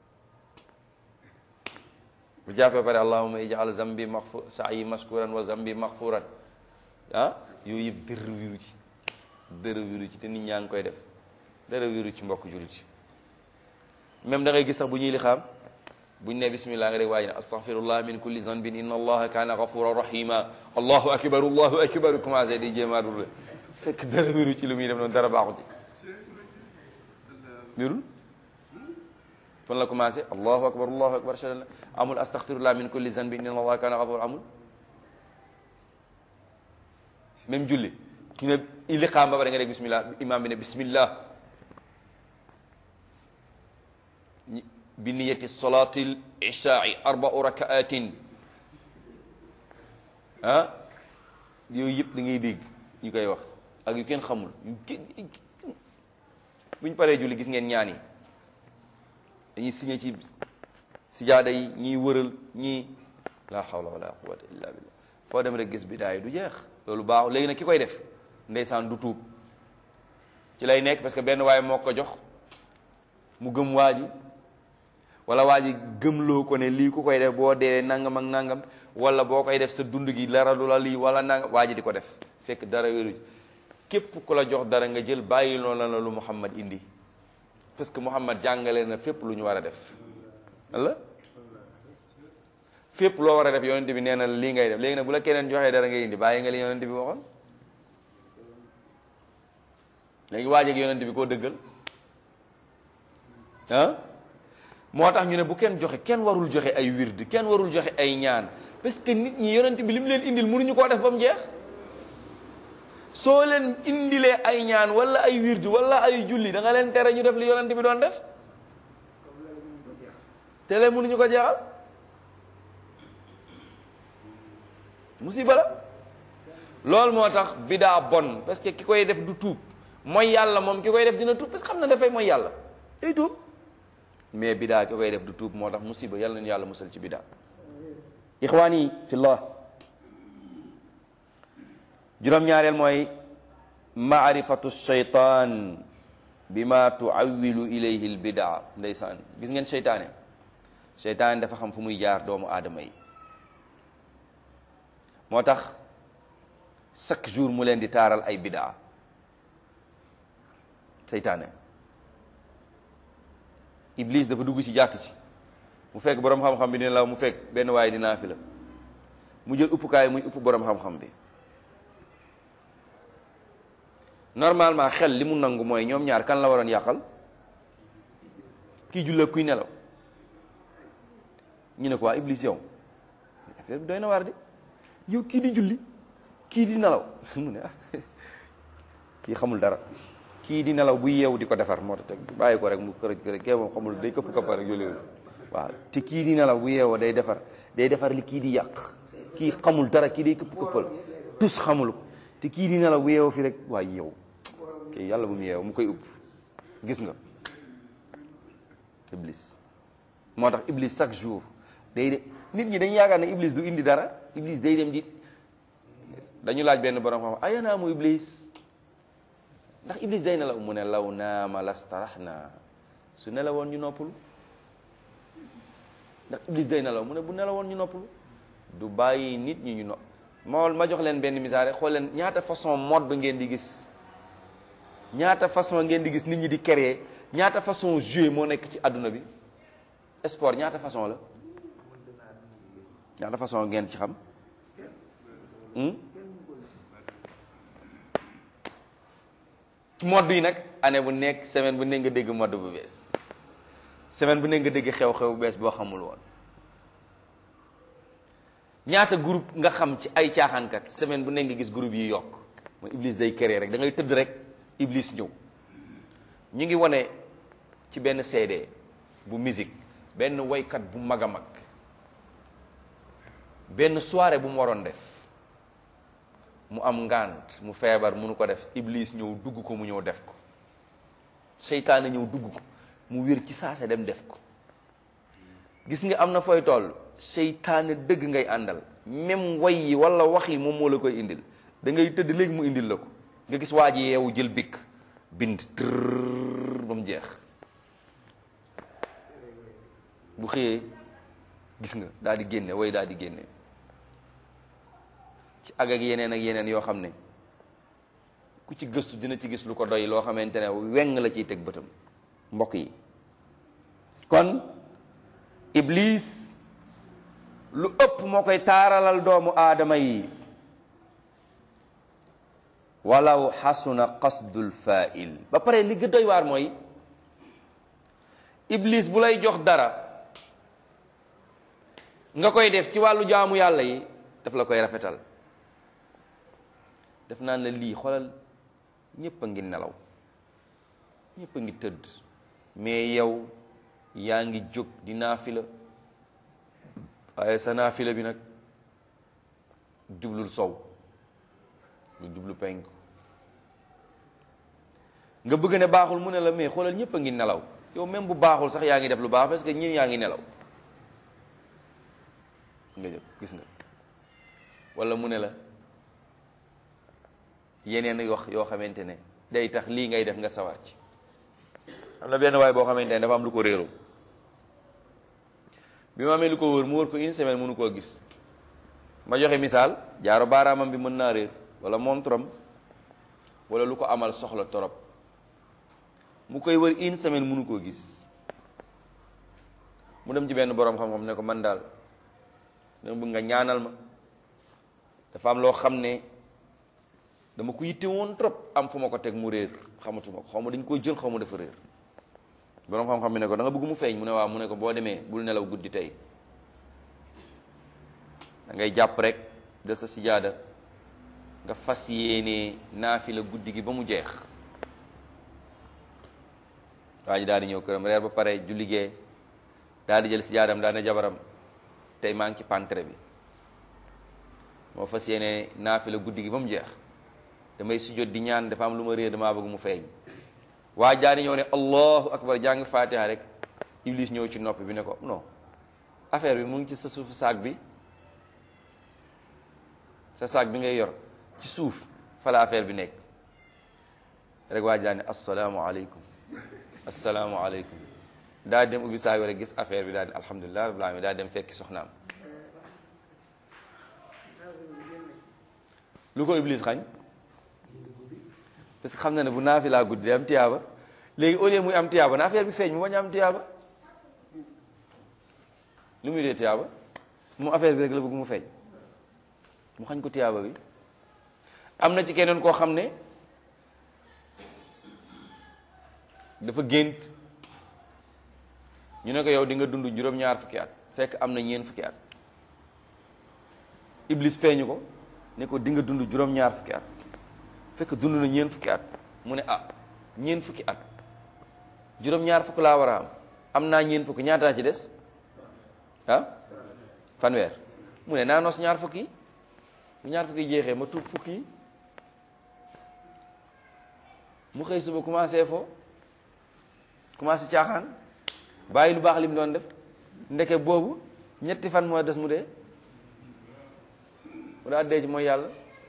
bu jàppee pare allahumma ij'al zambi maxfu sa'yi maskuran wa zambi maxfuran ah yooyu yëpp dërë wiru ci dërë wiru ci te nit ñaa ngi koy def dërë wiru ci mbokk jullit ci même da ngay gis sax bu ñuy li xam buñ ne bismillah nga dégg waaye ne astaghfirullah min kulli zanbin inna allaha kaana ghafuran rahima allahu akbar allahu akbar commencé di jéemaa dul fekk dara wéru ci lu muy def noonu dara baaxu ci wérul fan la commencé allahu akbar allahu akbar shahada la amul astaghfirullah min kulli zanbin inna allaha kaana ghafuran amul même julli ki ne ili xaam ba bare nga dégg bismillah imam bi ne bismillah bi niyati salatil ishaai arbau rakaatin ah yooyu yëpp da ngay dégg ñu koy wax ak yu kenn xamul yu kenn buñ paree julli gis ngeen ñaan yi dañuy signé ci sijaada yi ñiy wëral ñii la hawla wala quwwata illa billah foo dem rek gis bidaay du jeex loolu baax léegi nag ki koy def ndeysaan du tuub ci lay nekk parce que benn waaye moo ko jox mu gëm waa ji wala waa ji gëmloo ko ne lii ku koy def boo dee nangam ak nangam wala boo koy def sa dund gi dara du la lii wala nangam waa ji di ko def fekk dara wéru képp ku la jox dara nga jël bàyyi loolu la lu Muhammad indi parce que Muhammad jàngale na fépp lu ñu war a def wala fépp loo war a def yonent bi nee na lii ngay def léegi nag bu la keneen joxee dara ngay indi bàyyi nga li yonent bi waxoon léegi waa ji ak yonent bi koo dëggal ah moo tax ñu ne bu kenn joxe kenn warul joxe ay wird kenn warul joxe ay ñaan parce que nit ñi yonent bi li mu leen indil mënuñu koo def ba mu jeex soo leen indilee ay ñaan wala ay wird wala ay julli da nga leen tere ñu def li yonent bi doon def te leen mënuñu ko jeexal musiba la loolu moo tax bidaa bon parce que ki koy def du tuub mooy yàlla moom ki koy def dina tuub parce que xam na dafay mooy yàlla day tuub mais bidaa ki koy def du tuub moo tax musiba yàlla nañu yàlla musal ci bidaa ixwaani fillah juróom-ñaareel mooy maarifatu shaytaan bima tuawilu ilayhi l bidaa ndeysaan gis ngeen seytaane seytaane dafa xam fu muy jaar doomu aadama yi moo tax chaque jour mu leen di taaral ay bidaa seytaane iblis dafa dugg ci jàkk ci mu fekk boroom xam-xam bi dina la mu fekk benn waaye dinaa fi la mu jël uppukaay muy upp boroom xam-xam bi normalement xel li mu nangu mooy ñoom ñaar kan la waroon yàqal kii julla kuy nelaw ñu ne ko waa iblis yow affaire bi doy na waar de yow kii di julli kii di nelaw mu ne ah kii xamul dara kii di nelaw bu yeewu di ko defar moo tax teg bàyyi ko rek mu kërëj kërëj kee moom xamul day këpp këppar rek yooyu waaw te kii di nelaw bu yeewoo day defar day defar li kii di yàq kii xamul dara kii day këpp këppal tus xamul ko te kii di nelaw bu yeewoo fi rek waaye yow kii yàlla bu mu yeewu mu koy upp gis nga iblis moo tax iblis chaque jour day de nit ñi dañu yaakaar ne iblis du indi dara iblis day dem di dañu laaj benn borom xam ayana mu iblis ndax iblis day nelaw mu ne law naama lastarax na su nelawoon ñu noppalu ndax iblis day nelaw mu ne bu nelawoon ñu noppalu du bàyyi nit ñi ñu nopp moo ma jox leen benn misaal rek xool leen ñaata façon mode ngeen di gis ñaata façon ngeen di gis nit ñi di créer ñaata façon jeu moo nekk ci àdduna bi sport ñaata façon la ñaata façon ngeen ci xam mode yi nag année bu nekk semaine bu nekk nga dégg mode bu bees semaine bu nekk nga dégg xew-xew bu bees boo xamul woon ñaata groupe nga xam ci ay caaxaankat semaine bu nekk nga gis groupe yi yokk mooy iblis day créer rek da ngay tëdd rek iblis ñëw ñu ngi wane ci benn CD bu musique benn waykat bu mag a mag benn soirée bu mu waroon def mu am ngant mu feebar munu ko def iblis ñëw dugg ko mu ñëw def ko seytaane ñëw dugg ko mu wér ci saase dem def ko gis nga am na fooy toll seytaane dëgg ngay àndal même way yi wala wax yi moom moo la koy indil da ngay tëdd léegi mu indil la ko nga gis waa ji yeewu jël bikk bind tërr ba mu jeex bu xëyee gis nga daal di génne way daal di génne ci ag ak yeneen ak yeneen yoo xam ne ku ci gëstu dina ci gis lu ko doy loo xamante ne weng la ciy teg bëtam mbokk yi kon iblis lu ëpp moo koy taaralal doomu aadama yi walaw xasuna qasdul fa'il ba pare li gën doy waar mooy iblis bu lay jox dara nga koy def ci wàllu jaamu yàlla yi daf la koy rafetal def naan la lii xoolal ñépp a ngi nelaw ñépp a ngi tëdd mais yow yaa ngi jóg di naafila waaye sa naafila bi nag jublul sow lu jublu penk nga bëgg ne baaxul mu ne la mais xoolal ñépp a ngi nelaw yow même bu baaxul sax yaa ngi def lu baax parce que ñi yaa ngi nelaw nga jël gis nga wala mu ne la yeneen wax yoo xamante ne day tax lii ngay def nga sawar ci am na benn waay boo xamante ne dafa am lu ko réeru bi ma amee lu ko wër mu wër ko une semaine mënu koo gis ma joxe misaal jaaro baaraamam bi mën naa réer wala montram wala lu ko amal soxla torop mu koy wër une semaine mënu koo gis mu dem ci benn boroom xam-xam ne ko man daal dama bëgg nga ñaanal ma dafa am loo xam ne dama ko yitte woon trop am fu ma ko teg mu réer xamatuma ko xaw ma dañ koy jël xaw ma dafa réer boroom xam-xam bi ne ko da nga bëgg mu feeñ mu ne waaw mu ne ko boo demee bul nelaw guddi tey da ngay jàpp rek del sa sijaada nga fas yéene naafila guddi gi ba mu jeex waa ji daal di ñëw këram reer ba pare ju liggéey daal di jël sijaadam daal ne jabaram tey maa ngi ci pantre bi moo fas yéene naafila guddi gi ba mu jeex damay sujjóot di ñaan dafa am lu ma réer damaa bëgg mu feeñ waa jaani ñëw ne allahu akbar jàng fatiha rek iblis ñëw ci nopp bi ne ko non affaire bi mu ngi ci sa suufu saag bi sa saag bi ngay yor ci suuf fa la affaire bi nekk rek waa jaani assalaamu aleykum assalaamu aleykum daa dem ubbi saag bi rek gis affaire bi daal di alhamdulilah rabbil alamin daa dem fekki soxnaam lu ko iblis xañ parce que xam na ne bu naafilaa guddi day am tiyaaba léegi au lieu muy am tiyaaba na affaire bi feeñ mu bañ a am tiyaaba lu muy dee tiyaaba moom affaire bi rek la bëgg mu feeñ mu xañ ko tiyaaba bi am na ci keneen koo xam ne dafa gént ñu ne ko yow di nga dund juróom-ñaar fukki at fekk am na ñeen fukki at iblis feeñu ko ne ko di nga dund juróom-ñaar fukki at fekk dund na ñeen fukki at mu ne ah ñeen fukki at juróom-ñaar fukk laa war a am am naa ñeen fukki ñaataa ci des ah fanweer mu ne naa nos ñaar fukki bu ñaar fukki jeexee ma tuub fukki mu xëy suba commencé fo commencé caaxaan bàyyi lu baax li mu doon def ndeke boobu ñetti fan moo des mu dee mu daa dee ci mooy yàlla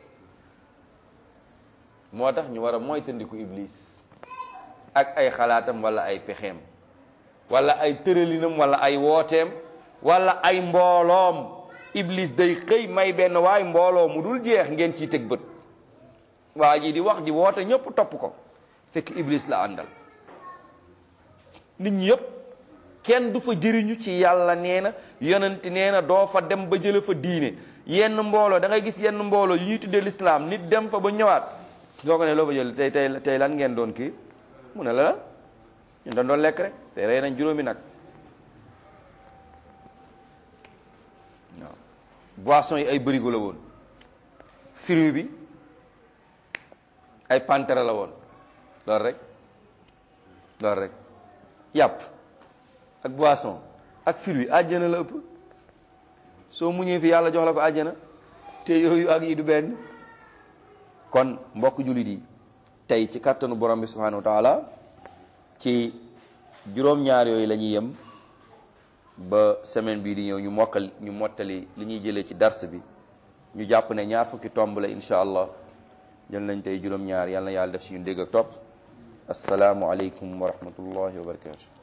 moo tax ñu war a moytandiku iblis ak ay xalaatam wala ay pexeem wala ay tëralinam wala ay wooteem wala ay mbooloom iblis day xëy may benn waay mbooloo mu dul jeex ngeen ciy teg bët waa ji di wax di woote ñëpp topp ko fekk iblis la àndal nit ñi yëpp kenn du fa jëriñu ci yàlla nee na yonent nee na doo fa dem ba jële fa diine yenn mbooloo da ngay gis yenn mbooloo yu ñuy tuddee lislaam nit dem fa ba ñëwaat soo ko ne loo fa jël tey tey tey lan ngeen doon kii mu ne la la ñun dañ doon lekk rek tey rey nañ juróomi nag waaw boisson yi ay bërigo la woon fruit bi ay pantere la woon loolu rek loolu rek yàpp ak boisson ak fruit àjjana la ëpp soo muñee fi yàlla jox la ko àjjana te yooyu ak yi du benn kon mbokk jullit yi tey ci kàttanu borom bi subhanahu wa taala ci juróom-ñaar yooyu la ñuy yem ba semaine bii di ñëw ñu mokkal ñu mottali li ñuy jëlee ci dars bi ñu jàpp ne ñaar fukki tomb la incha allah jël nañ tey juróom-ñaar yàlla na yàlla def si ñu dégg ak topp asalaamu aleykum wa rahmatullahi wa barakatu